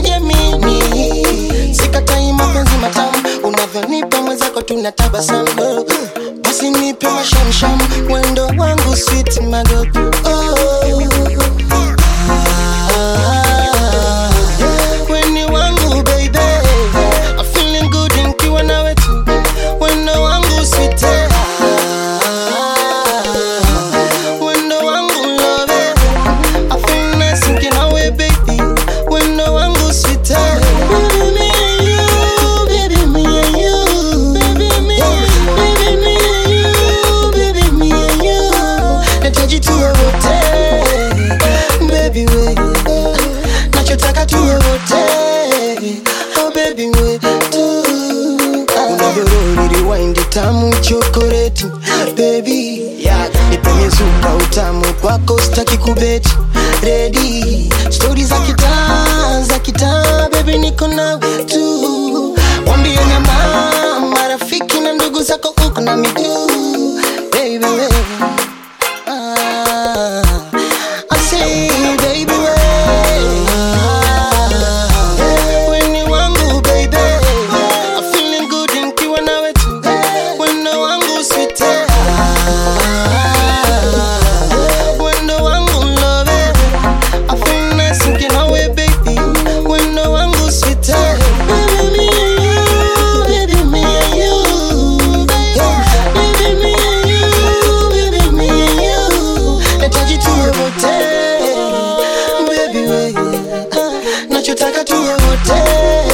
najiamini sikatai mapenzi matamu unavyonipa mwenzako tunatabasamu basi nipe mashamsham wendo wangu sweet magogo oh. Ah, weni wangu baby I'm feeling good nikiwa nawe tu wendo wangu sweet Ah, wendo wangu love I feel nice nikiwa nawe baby wendo wangu sweet Baby, me and you, baby, me and you. Baby, me, baby, me and you, baby, me and you. Nahitaji tuwe wote, baby we. Nachotaka tuwe wote, oh baby we tu. Unavyoroli rewind tamu chokoleti, baby yeah. Nipenye zuka utamu kwako sitaki kubeti Ready, stori za kitaa za kitaa, baby niko nawe tu. Wambie nyama marafiki na ndugu zako uko na miguu, baby we. Ah, I say baby we. Ah, weni wangu baby. I'm feeling good nikiwa nawe tu. Wendo wangu sweet. Ah, wendo wangu love. I feel nice nikiwa nawe baby. Wendo wangu sweet. Baby me and you, baby me and you. Baby me and you, baby me and you. Nahitaji tuwe wote, baby we. Nachotaka tuwe wote.